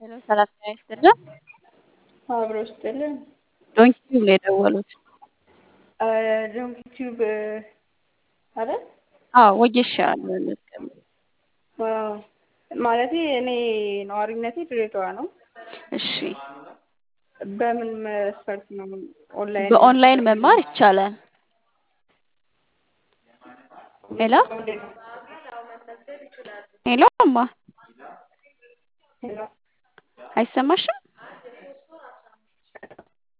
ሄሎ ሰላም ጤና ይስጥልን። አብሮ ይስጥልን። ዶንኪ ቲዩብ ነው የደወሉት። ዶንኪ ቲዩብ አይደል? አዎ ወጌሻ መዝገብ ዋው ማለቴ እኔ ነዋሪነቴ ድሬዳዋ ነው። እሺ በምን መስፈርት ነው ኦንላይን በኦንላይን መማር ይቻላል። ሄሎ ሄሎ እማ ሄሎ አይሰማሽም?